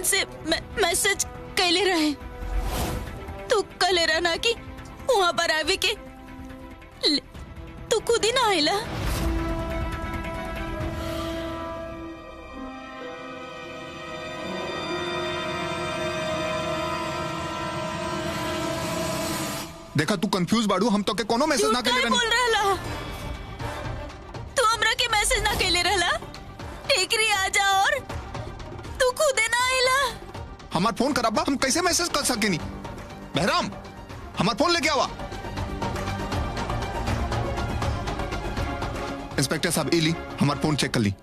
अरमान से मैसेज कैले रहे तू कले रहना कि वहां पर आवे के ले- तू खुद ही ना आयला देखा तू कंफ्यूज बाड़ू हम तो के कोनो मैसेज तू ना काय करे बोल रहला तू हमरा के मैसेज ना कैले रहला टेकरी आ जा और तू खुद ही ना आयला हमार फोन कराबा हम कैसे मैसेज कर सकेनी बहराम हमार फोन लेके आवा इंस्पेक्टर साहब इली हमार फोन चेक कर ली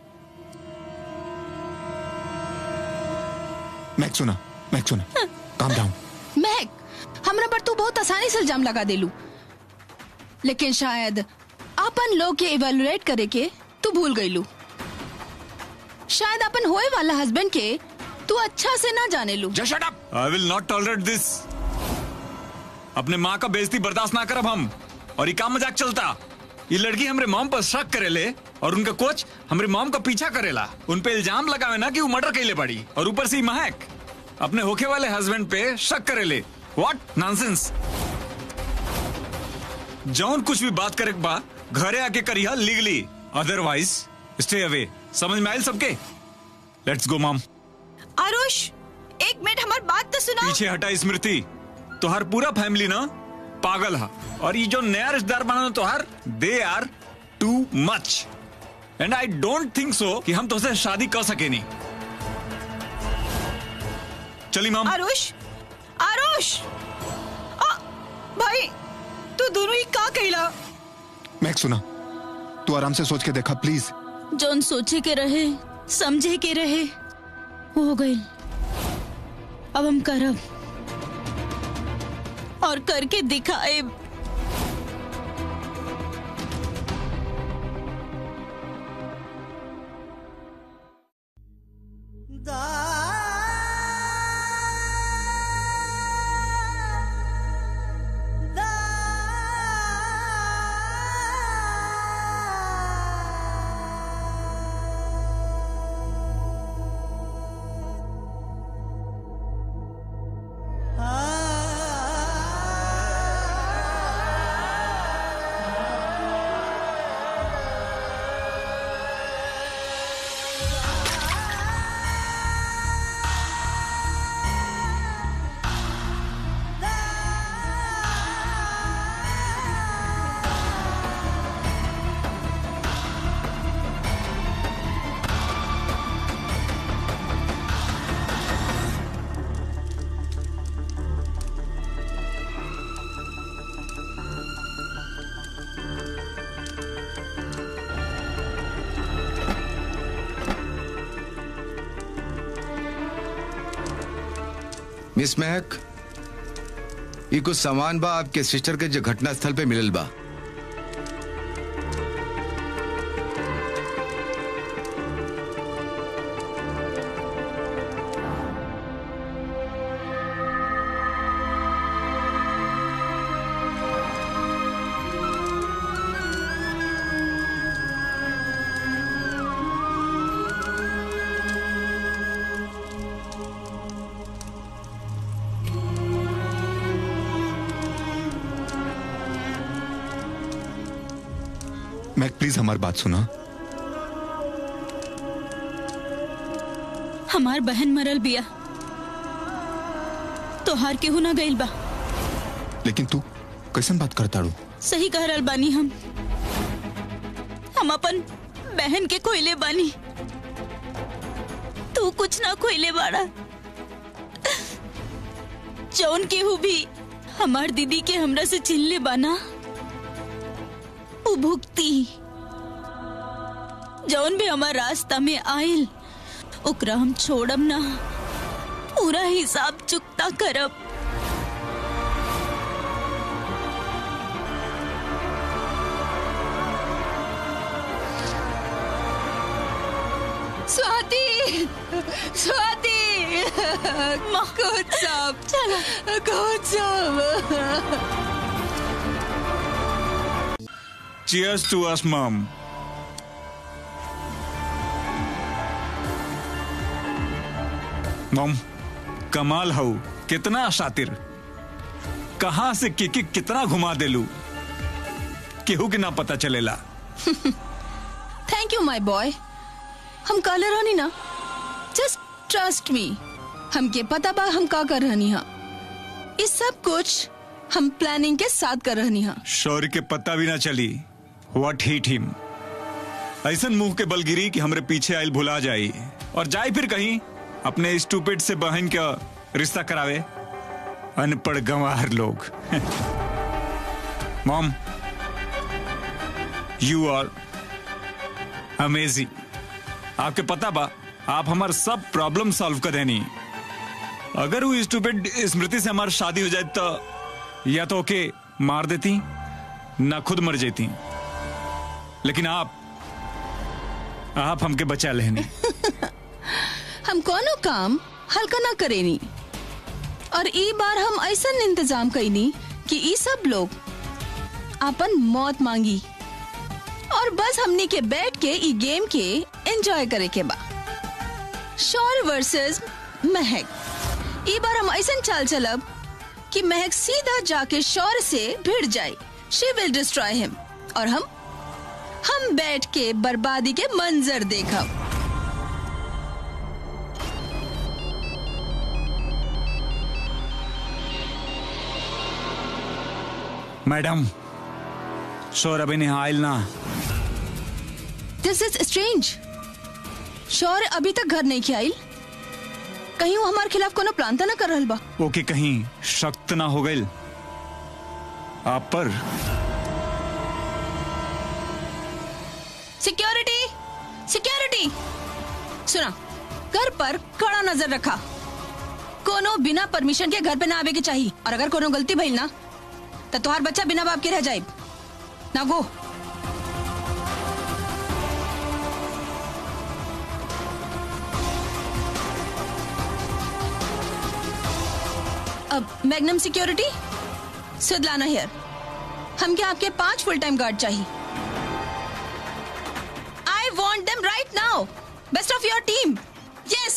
मैक सुना मैक सुना काम डाउन महक हमरा पर तू बहुत आसानी से इल्जाम लगा देलू लेकिन शायद अपन लोग के इवेलुएट करे के तू भूल गईलू शायद अपन होए वाला हस्बैंड के तू अच्छा से ना जाने लू just shut up I will not tolerate this अपने माँ का बेइज्जती बर्दाश्त ना करब हम और ये काम मजाक चलता ये लड़की हमरे मॉम पर शक करेले और उनका कोच हमरे मॉम का पीछा करेला उन पे इल्जाम लगावे ना कि वो मर्डर कैले पड़ी और ऊपर से ये महक अपने होके वाले हस्बैंड पे शक करेले व्हाट नॉनसेंस जौन कुछ भी बात करे के बा घरे आके करिया लीगली अदरवाइज स्टे अवे समझ में आयल सबके लेट्स गो मॉम आरुष एक मिनट हमार बात तो सुना पीछे हटा स्मृति तोहार पूरा फैमिली ना पागल है और ये जो नया रिश्तेदार बना तोहार they are too much and I don't think so कि हम तुझसे शादी कर सके नहीं चली माम आरुष आरुष आ, भाई तू दोनों ही का कहला मैक सुना तू आराम से सोच के देखा प्लीज जोन सोचे के रहे समझे के रहे वो हो गई अब हम करब और करके दिखाए मिस महक ये कुछ सामान बा आपके सिस्टर के जो घटना स्थल पे मिलल बा मैक प्लीज हमारी बात सुना हमार बहन मरल बिया तोहार केहू ना गइल बा लेकिन तू कैसन बात करता रू सही कह रहल बानी हम हम अपन बहन के खोइले बानी तू कुछ ना खोइले बाड़ा जौन केहू भी हमार दीदी के हमरा से चिल्ले बाना उ भुगती जौन भी हमार रास्ता में आयल ओकरा हम छोड़ब ना पूरा हिसाब चुकता करब स्वाति स्वाति good job चलो good job Cheers to us, mom. Mom कमाल हऊ कितना शातिर कहां से किकी कितना घुमा देलू केहू के ना पता चलेला थैंक यू माय बॉय हम काले रहनी ना जस्ट ट्रस्ट मी हमके पता बा हम का कर रहनी हा इस सब कुछ हम प्लानिंग के साथ कर रहनी हा शौर्य के पता भी ना चली व्हाट हिट हिम ऐसन मुंह के बल गिरी कि हमरे पीछे आयल भुला जाई और जाए फिर कहीं अपने स्टूपिड से बहन का रिश्ता करावे अनपढ़ गंवार लोग मॉम यू आर अमेजिंग आपके पता बा आप हमार सब प्रॉब्लम सॉल्व कर देनी अगर वो स्टूपिड स्मृति से हमारी शादी हो जाए तो या तो ओके मार देती ना खुद मर जाती लेकिन आप आप हमके बचा लेनी हम कोनो काम हल्का ना करेनी और ई बार हम ऐसा इंतजाम कईनी कि ई सब लोग अपन मौत मांगी और बस हमनी के बैठ के ई गेम के एंजॉय करे के बा शौर्य वर्सेस महक ई बार हम ऐसा चाल चलब कि महक सीधा जाके शौर्य से भिड़ जाए शी विल डिस्ट्रॉय हिम और हम हम बैठ के बर्बादी के मंजर देखब मैडम शोर अभी नहीं आयल ना दिस इज स्ट्रेंज शौर्य अभी तक घर नहीं खियाइल कहीं वो हमारे खिलाफ कोनो प्लान तो ना कर रहल बा ओके कहीं शक्त ना हो गई आप पर सिक्योरिटी सिक्योरिटी सुना घर पर कड़ा नजर रखा कोनो बिना परमिशन के घर पे ना आवे के चाहिए और अगर कोनो गलती भइल ना तो तुम्हार बच्चा बिना बाप के रह जाए ना गो अब मैग्नम सिक्योरिटी सुदलाना हियर हम क्या आपके पांच फुल टाइम गार्ड चाहिए I want them right now. Best of your team. Yes.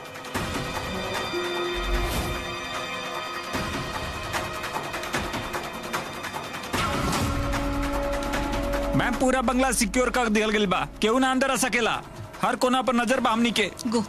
Ma'am पूरा बंगला सिक्योर कर दियल गइल बा केहू ना अंदर आ सकेला हर कोना पर नजर बा हमनी के Go.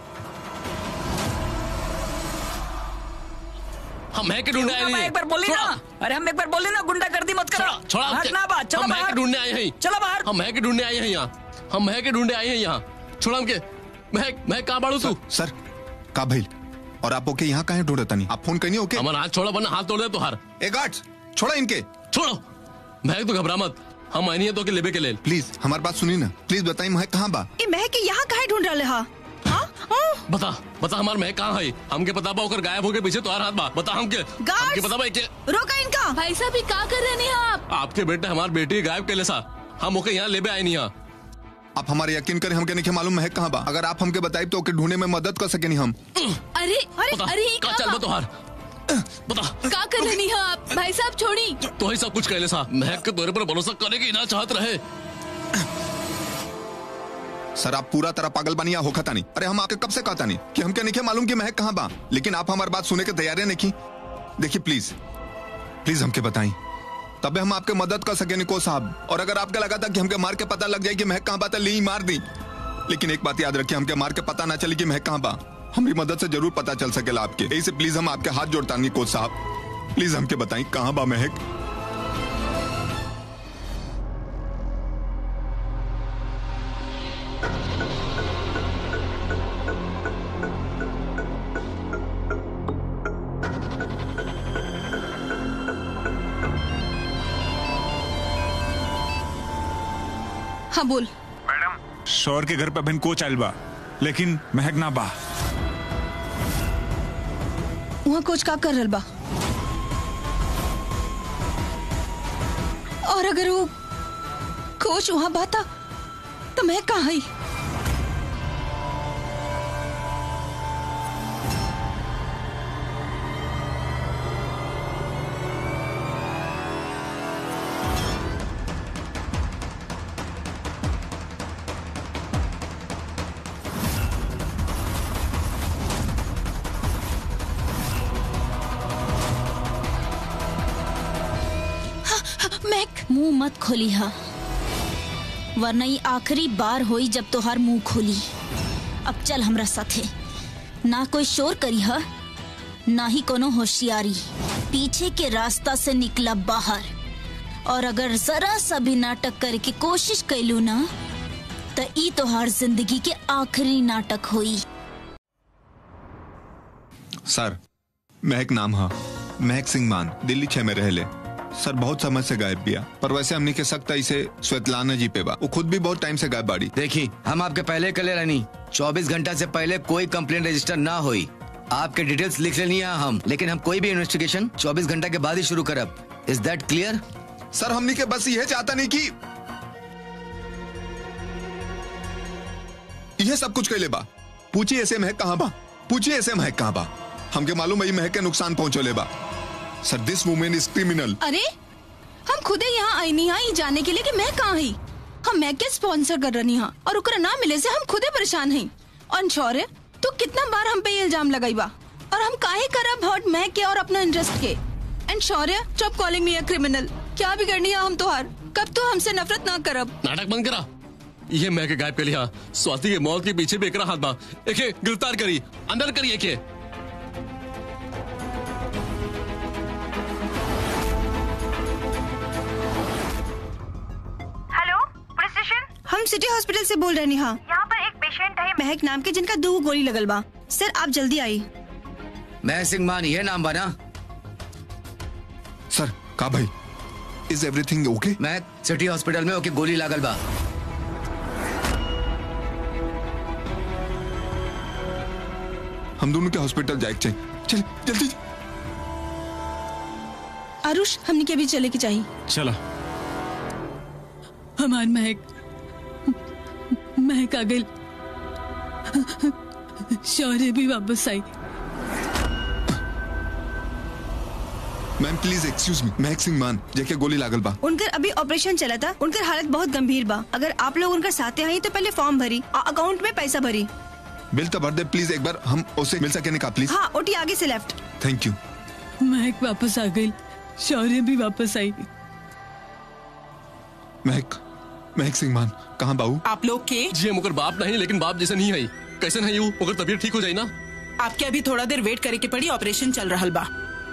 हम है के ढूंढने आए हम नहीं एक बार बोली ना अरे हम एक बार बोली ना गुंडागर्दी मत करो छोड़ा छोड़ा हमके। भागना बा चलो हम है बाहर के ढूंढने आए हैं चलो बाहर हम है के ढूंढने आए हैं यहाँ हम है के ढूंढने आए हैं यहाँ छोड़ा हमके मैं मैं कहाँ बाड़ू तू सर का भइल और आप ओके यहाँ काहे ढूंढता नहीं आप फोन करनी ओके हमारा हाथ छोड़ा वरना हाथ तोड़ दे तुहार ए गार्ड्स छोड़ा इनके छोड़ो मैं तो घबरा मत हम आए नहीं है तो के लेबे के लेल प्लीज हमारी बात सुनी ना प्लीज बताइए मैं कहाँ बा ए महक के यहाँ काहे ढूंढ रहे हा हाँ? हाँ? बता बता हमार मैं कहाँ है हमके पता बा ओकर गायब होके पीछे तुहार हाथ बा बता हमके हमके पता बा के रोका इनका भाई साहब ये का कर रहे हैं आप आपके बेटे हमार बेटी गायब के सा हम ओके यहाँ लेबे आए नहीं यहाँ आप हमारे यकीन करें हमके नहीं मालूम महक कहाँ बा अगर आप हमके बताइए तो ओके ढूंढने में मदद कर सके नहीं हम अरे अरे बता अरे ये का चल बा तुहार बता का कर रही हैं आप भाई साहब छोड़ी तो ही सब कुछ कहले सा महक के तोरे पर भरोसा करे की ना चाहत रहे सर आप पूरा तरह पागल बनिया हो खता नहीं अरे हम आपके कब से कहता नहीं कि हमके नहीं मालूम कि महक कहाँ बा लेकिन आप हमारी बात सुने के तैयारी नहीं की देखिए प्लीज प्लीज हमके बताई तबे हम आपके मदद कर सके निको साहब और अगर आपके लगा था कि हमके मार के पता लग जाए कि महक कहाँ बा तो ली मार दी लेकिन एक बात याद रखिए हमके मार के पता ना चली कि महक कहाँ बा हमारी मदद से जरूर पता चल सकेला आपके यही से प्लीज हम आपके हाथ जोड़ता नहीं कोच साहब प्लीज हमके बताई कहाँ बा महक हाँ बोल शौर के घर पे बहन कोच आयल बा लेकिन महक ना बा वहाँ कोच का कर रहल बा और अगर वो कोच वहाँ बाता तो मैं कहाँ है महक मुंह मत खोली हा वरना ये आखिरी बार होई जब तोहार मुंह खोली अब चल हमरा साथे ना कोई शोर करी हा ना ही कोनो होशियारी पीछे के रास्ता से निकला बाहर और अगर जरा सा भी नाटक करे की कोशिश कैलू ना त ई तोहार जिंदगी के आखिरी नाटक होई सर महक नाम हा महक सिंह मान दिल्ली छह में रहले सर बहुत समय से गायब बिया पर वैसे हमने के सकता इसे स्वेतलाना जी पे बा वो खुद भी बहुत टाइम से गायब बाड़ी देखी हम आपके पहले कले रहनी 24 घंटा से पहले कोई कंप्लेंट रजिस्टर ना हुई आपके डिटेल्स लिख लेनी है हम लेकिन हम कोई भी इन्वेस्टिगेशन 24 घंटा के बाद ही शुरू करब इज दैट क्लियर सर हमने के बस यह चाहता नहीं कि यह सब कुछ कैले बा पूछिए ऐसे महक कहाँ बा पूछिए ऐसे महक कहाँ बा हमके मालूम है ये महक के नुकसान पहुंचोले बा sir this women is criminal अरे हम खुदे यहाँ आई नहीं आई जाने के लिए कि मैं कहाँ ही हम मैं के स्पॉन्सर कर रही हाँ और ओकरा ना मिले से हम खुदे परेशान हैं और शौर्य तू कितना बार हम पे ये इल्जाम लगाई बा और हम काहे करब हर्ट मैं के और अपना इंटरेस्ट के and Shaurya stop calling me a criminal क्या बिगड़नी है हम तोहार कब तो हमसे नफरत ना करब नाटक बंद करा ये मैं के गायब कर लिया स्वाति के मौत के पीछे भी एकरा हाथ बा एके गिरफ्तार करी अंदर करी एके हेलो पुलिस स्टेशन हम सिटी हॉस्पिटल से बोल रहे हैं हाँ यहाँ पर एक पेशेंट है महक नाम के जिनका दो गोली लगल बा सर आप जल्दी आई मैं सिंह मान ये नाम बना सर का भाई इज एवरीथिंग ओके मैं सिटी हॉस्पिटल में ओके गोली लागल बा हम दोनों के हॉस्पिटल जाए चाहिए चल जल्दी आरुष हमने के भी चले के चाहिए चला हमार महक महक आ गई शौर्य भी वापस आई ma'am please excuse me Mahak Singh मान जेके गोली लागल बा उनकर अभी ऑपरेशन चला था उनकर हालत बहुत गंभीर बा अगर आप लोग उनकर साथे आई तो पहले फॉर्म भरी और अकाउंट में पैसा भरी बिल तो भर दे प्लीज एक बार हम उसे मिल सके का प्लीज हाँ ओटी आगे से लेफ्ट थैंक यू महक वापस आ गई शौर्य भी वापस आई महक महक सिंह मान कहाँ बाबू आप लोग के जी हम ओकर बाप नहीं लेकिन बाप जैसे नहीं है कैसे नहीं हूँ ओकर तबीयत ठीक हो जाई ना आपके अभी थोड़ा देर वेट करे के पड़ी ऑपरेशन चल रहा बा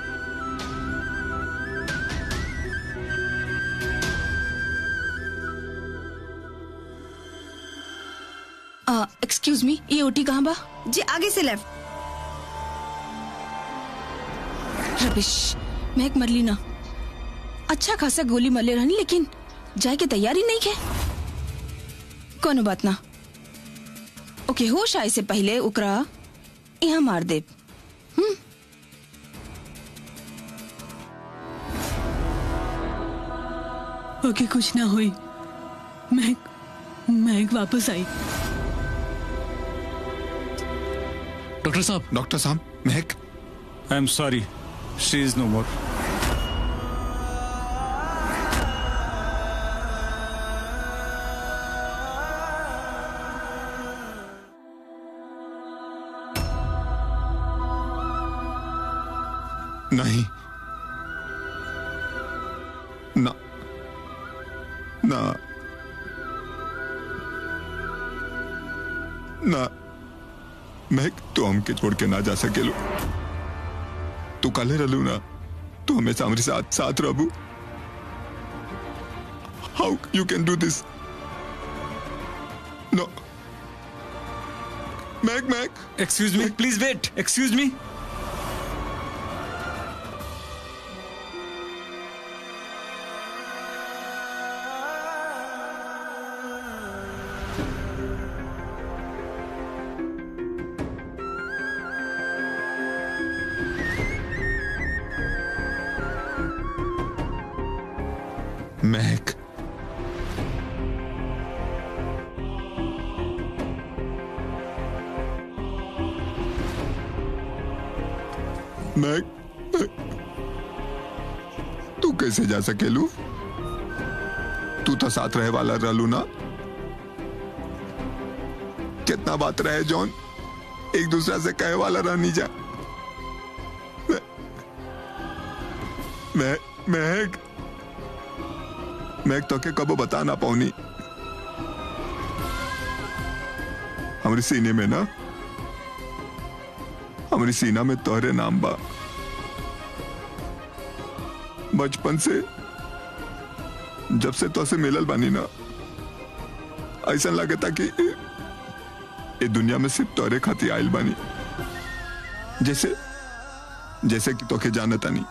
एक्सक्यूज मी ये ओटी कहाँ बा जी आगे से लेफ्ट रबिश महक मरली ना अच्छा खासा गोली मरले रहनी लेकिन जाए के तैयारी नहीं के कोनो बात ना ओके होश आए से पहले ओकरा यहाँ मार दे ओके कुछ ना हुई महक महक वापस आई डॉक्टर साहब डॉक्टर साहब Mahak I am sorry she is no more नहीं ना ना ना महक तो हमके छोड़ के ना जा सकेलो तू काले रहलू ना तू हमेशा हमारे साथ साथ रहबू how you can do this no Mahak Mahak excuse me please wait excuse me Mahak Mahak तू कैसे जा सकेलू तू तो साथ रहे वाला रहलू ना कितना बात रहे जॉन एक दूसरा से कहे वाला रहनी जा मैं मैं महक मैं तो के कबो बता ना पाऊनी हमारी सीने में ना हमारी सीना में तोहरे नाम बा बचपन से जब से तो से मिलल बानी ना ऐसा लगे था कि ये दुनिया में सिर्फ तोरे खाती आयल बानी जैसे जैसे कि तोके जानता नहीं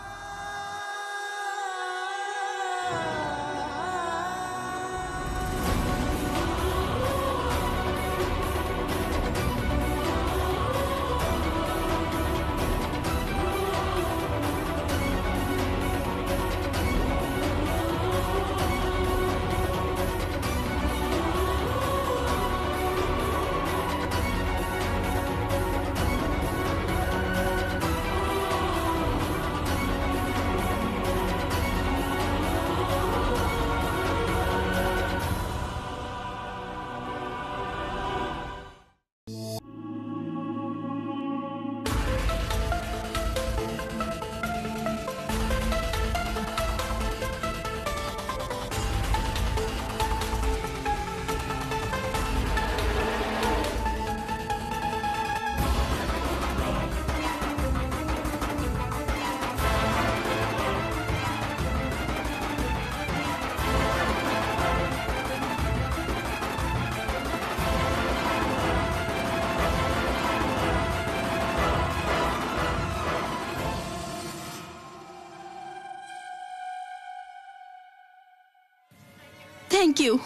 thank you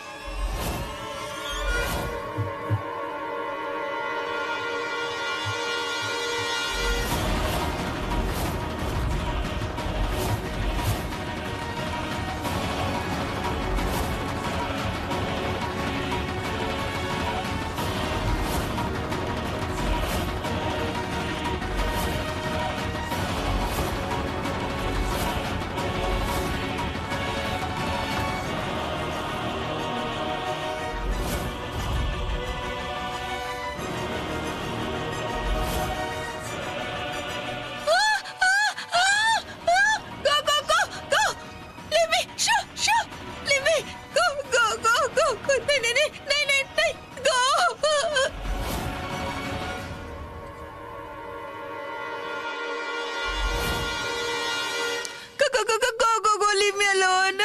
Go, go, go, go! Leave me! Shoo, shoo! Leave me! Go, go, go, go! go. नहीं, नहीं, नहीं, नहीं, नहीं, नहीं! Go! Go, go, go, go, go, go, go! Leave me alone!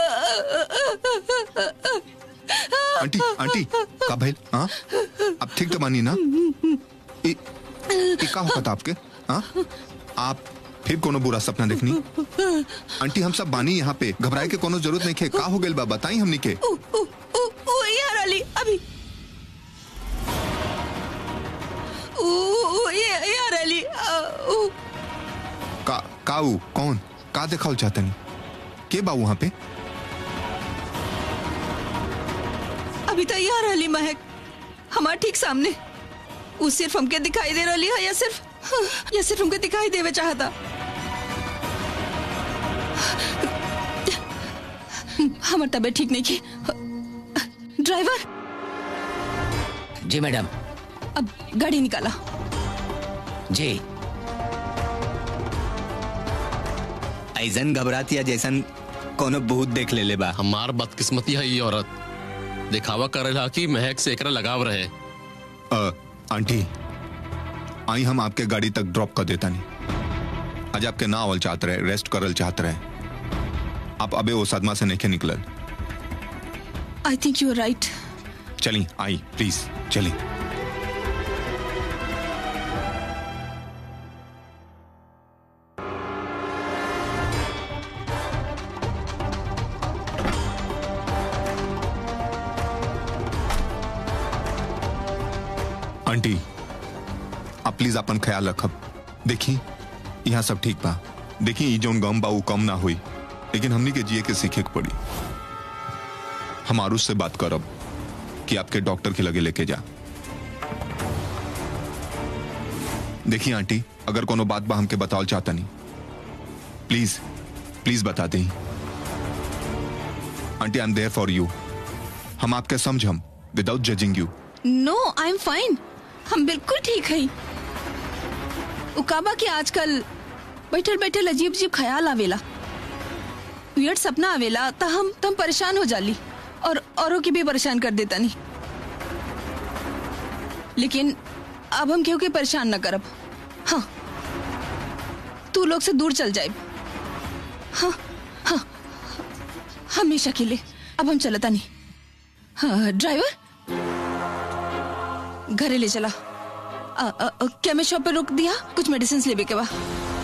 Aunty aunty का भाई हाँ अब ठीक तो मानी ना इ, इ का होता आपके हाँ आप फिर कोनो बुरा सपना देखनी आंटी हम सब बानी यहाँ पे घबराए के कोनो जरूरत नहीं खे का हो गइल बा बताई हमनी के ऊ, ऊ, ऊ, ऊ, यार अली अभी ऊ, ऊ, ये- यार अली आ, ऊ, का काऊ कौन का देखाओ चाहतनी के बा वहाँ पे अभी तो यार अली महक हमारे ठीक सामने वो सिर्फ हमके दिखाई दे रही है या सिर्फ या सिर्फ हमके दिखाई देवे चाहता हमार तबीयत ठीक नहीं की ड्राइवर जी मैडम अब गाड़ी निकाला जी ऐसन घबराती जैसन कोनो भूत देख ले ले बा हमार बदकिस्मती है ये औरत दिखावा करेला कि महक से एकरा लगाव रहे अ, आंटी आई हम आपके गाड़ी तक ड्रॉप कर देता नहीं आज आपके ना आवल चाहत रहे रेस्ट करल चाहत रहे आप अबे वो सदमा से नहीं निकलल I think you are right चली आई प्लीज चली आंटी आप प्लीज अपन ख्याल रखब देखी यहाँ सब ठीक बा देखी ई जौन गम बा ऊ कम ना हुई लेकिन हमनी के जिए के सीखे के पड़ी हम आरुष से बात करब कि आपके डॉक्टर के लगे लेके जा देखिए आंटी अगर कोनो बात बा हमके बताओ चाहता नहीं प्लीज प्लीज बता दें aunty I am there for you हम आपके समझम without judging you know I am fine हम बिल्कुल ठीक है उकाबा के आजकल बैठल बैठल अजीब अजीब ख्याल आवेला वियर्ड सपना आवेला त हम तम परेशान हो जाली और औरों की भी परेशान कर देता नहीं लेकिन अब हम केहू के परेशान न करब हाँ तू लोग से दूर चल जाए हाँ हाँ हमेशा के लिए अब हम चलता नहीं हाँ ड्राइवर घरे ले चला केमिस्ट शॉप पे रोक दिया कुछ मेडिसिन लेवे के बा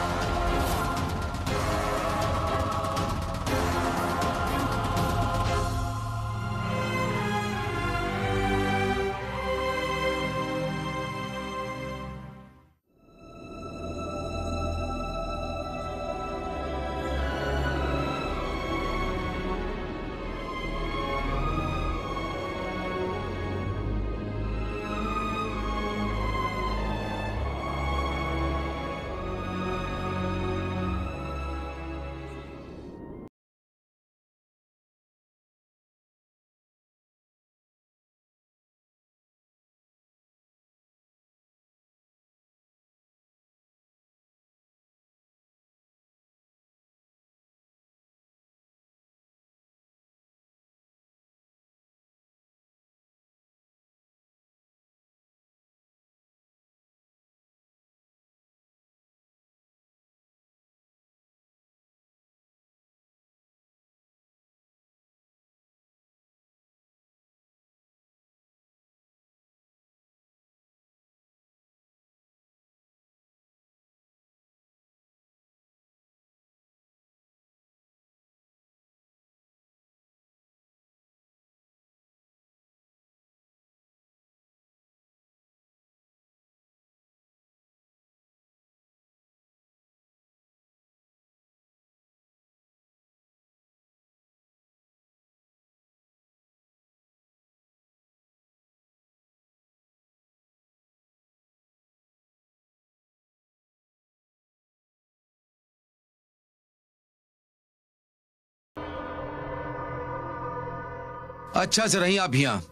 अच्छा से रही आप यहाँ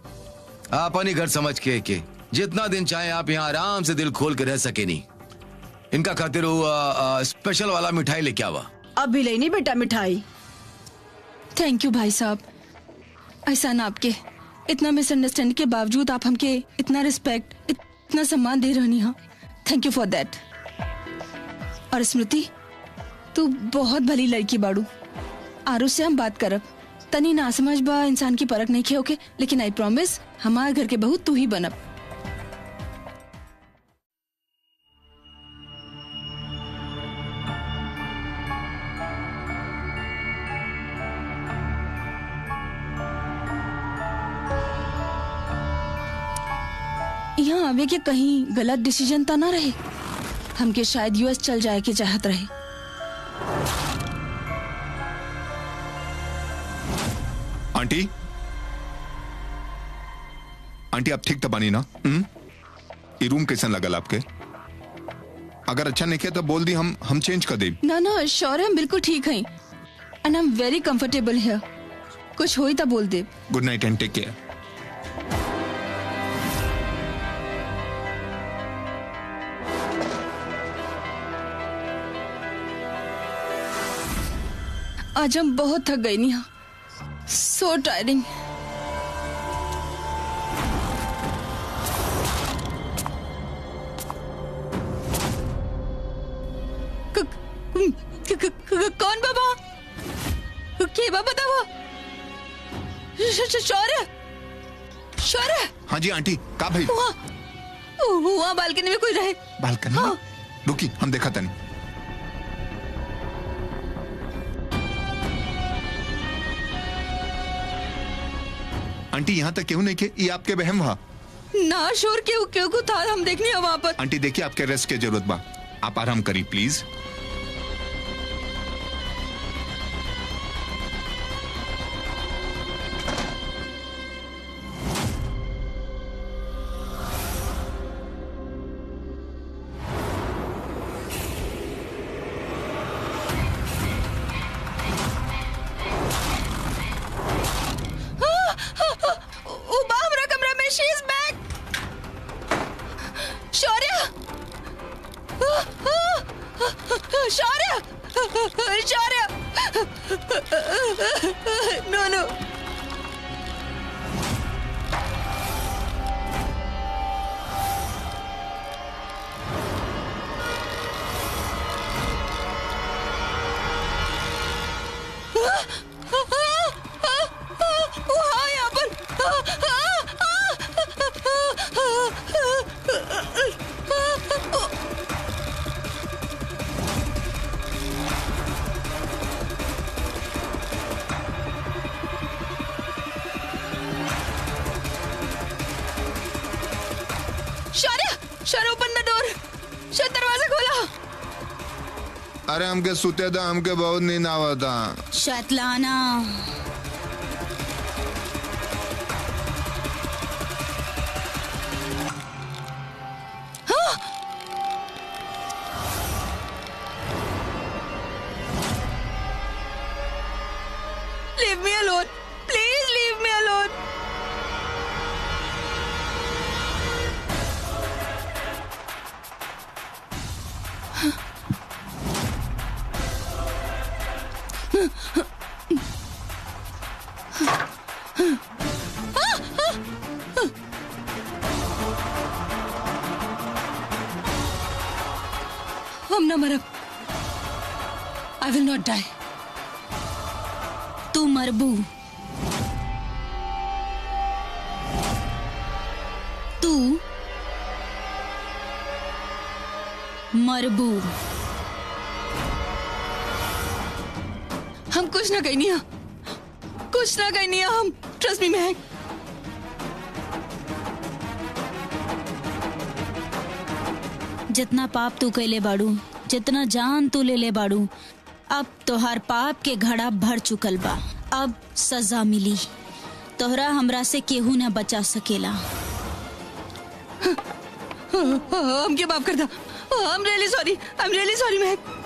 आप अपनी घर समझ के के जितना दिन चाहे आप यहाँ आराम से दिल खोल के रह सके नहीं इनका खातिर वो आ, आ, स्पेशल वाला मिठाई लेके आवा अब भी लेनी बेटा मिठाई थैंक यू भाई साहब ऐसा ना आपके इतना मिसअंडरस्टैंडिंग के बावजूद आप हमके इतना रिस्पेक्ट इतना सम्मान दे रहनी हाँ थैंक यू फॉर दैट और स्मृति तू बहुत भली लड़की बाड़ू आरू से हम बात करब तनी ना समझ बा इंसान की परख नहीं खे ओके लेकिन आई प्रॉमिस हमारे घर के बहू तू ही बनब यहाँ आवे के कहीं गलत डिसीजन तो ना रहे हमके शायद यूएस चल जाए के चाहत रहे आंटी आंटी आप ठीक तो बनी ना हम्म? ये रूम कैसन लगल आपके अगर अच्छा नहीं किया तो बोल दी हम हम चेंज कर दे ना ना श्योर है हम बिल्कुल ठीक हैं and I am very comfortable here कुछ होई तो बोल दे good night and take care आज हम बहुत थक गई नहीं सो टायरिंग कौन बाबा के बाबा था वो शौर्य शौर्य हाँ जी आंटी का भाई वहाँ वहाँ बालकनी में कोई रहे बालकनी में? रुकी हम देखा तनी आंटी यहाँ तक क्यों नहीं के ये आपके बहम वहा ना शोर क्यों क्यों को था हम देखने वहाँ पर आंटी देखिए आपके रेस्ट की जरूरत बा आप आराम करी प्लीज उबा हमरा कमरा में she is back Shaurya Shaurya Shaurya no no वहाँ यहाँ पर शौर्य शौर्य ओपन द डोर शायद दरवाजा खोला अरे हमके सुते था हमके बहुत नींद आवा था शैतलाना leave me alone please leave me alone हम न मरब आई विल नॉट डाई तू मरबू तू मरबू हम कुछ ना कहनी है कुछ ना कहनी है हम ट्रस्ट मी महक जितना पाप तू कैले बाड़ू जितना जान तू ले ले बाड़ू अब तोहार पाप के घड़ा भर चुकल बा अब सजा मिली तोहरा हमरा से केहू न बचा सकेला हमके माफ कर दो I am really sorry I am really sorry Mahak